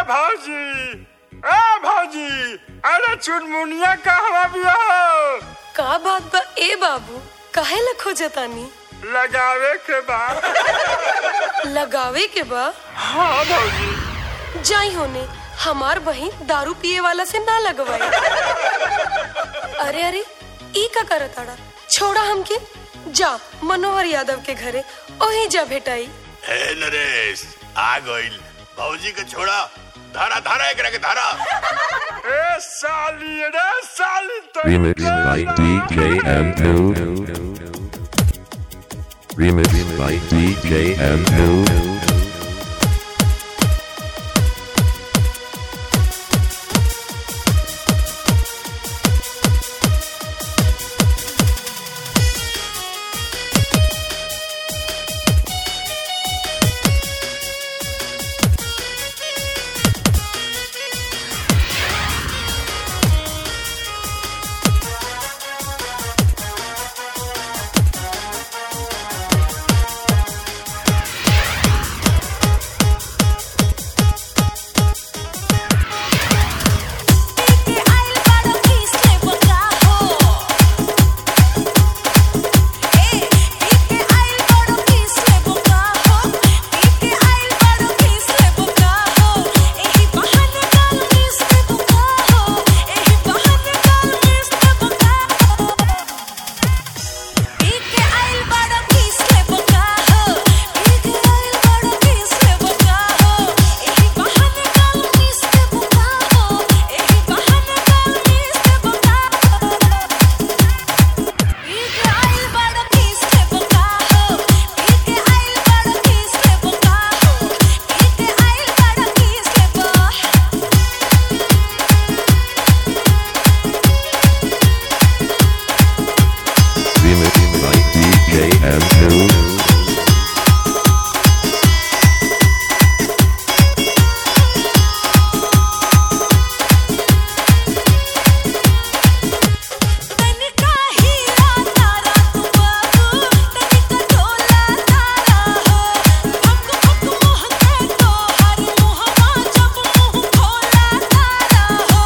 भौजी ए भौजी अरे चुनमुनिया कहवा बिया हो का बात बा ए बाबू काहे ला खोजतानी लगावे के बाद लगावे के बा हाँ भौजी जाई होने हमार बहिन दारू पिए वाला से ना लगवाई अरे अरे ई का करताड़ा छोड़ा हमके जा मनोहर यादव के घरे ओही जा भेटाई हे नरेश आ गइल भौजी के छोड़ा धारा धारा एकरा के धारा ए साली रे साली तो Remix by DJ M2. Remix by DJ M2. के आइल बाड़ो किसले बका हो ए के आइल बाड़ो किसले बका हो के आइल बाड़ो किसले बका हो एही बहाने गाल किसले बका हो एही बहाने गाल किसले बका हो के आइल बाड़ो किसले बका हो के आइल बाड़ो किसले बका हो एही बहाने गाल किसले बका हो एही बहाने गाल किसले बका हो के आइल बाड़ो किसले बका हो के आइल बाड़ो किसले बका हो के आइल बाड़ो किसले बका Remix by DJ M2. तनिका हीरा तारा तू बाबू तनिका ढोला तारा हो हक हक मोह के तो हर मुहवा जब मुंह खोला तारा हो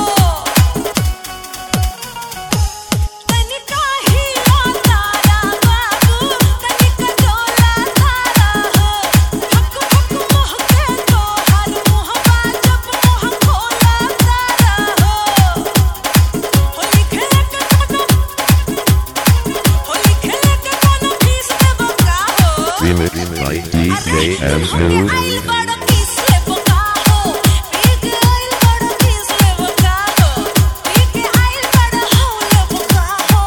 तनिका हीरा तारा बाबू तनिका ढोला तारा हो हक हक मोह के तो हर मुहवा जब मुंह खोला तारा हो होली खेले के कोनो होली खेले के कोनो फीस देबो का हो Remix by DJ हमके M2. आइल बड़ा फीस लेबो का हो पीके आइल बड़ा फीस लेबो का हो पीके आइल बड़ा हो लेबो का हो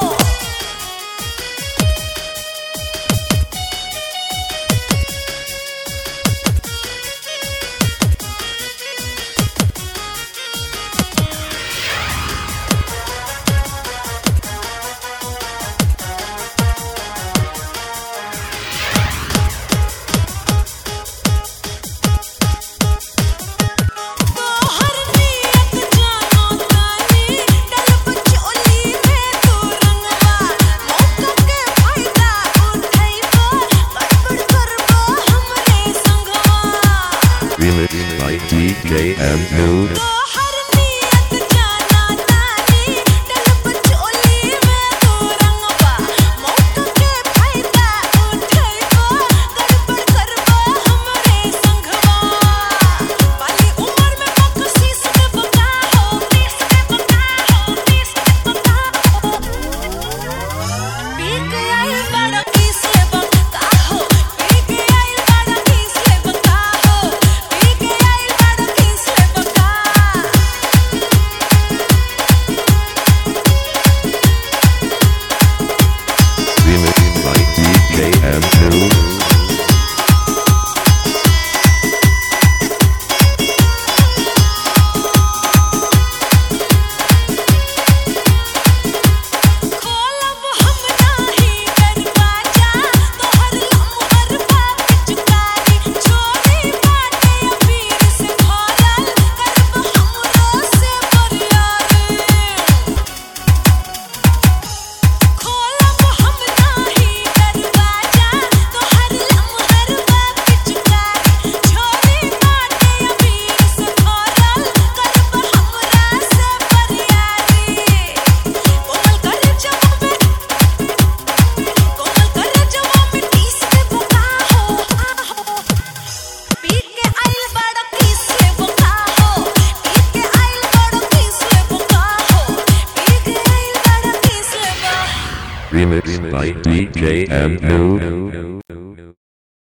तोहर नियत जानो तानी डलब चोली में तू रंगवा मौका के फायदा उठाइबो बड़बड़ करबो हमरे संगवा Remix by DJ M2. तोहर नियत जाना तानी डलब चोली में तू रंगवा मौका के फायदा उठाइबो गड़बड़ करबो हमरे संगवा बाली उम्र में बकसीस के बका हो पीस के बका हो पीस के बका हो पीके आइल बड़ा किस ले बका हो पीके आइल बड़ा किस ले बका हो पीके आइल बड़ा किस ले बका Remix by DJ M.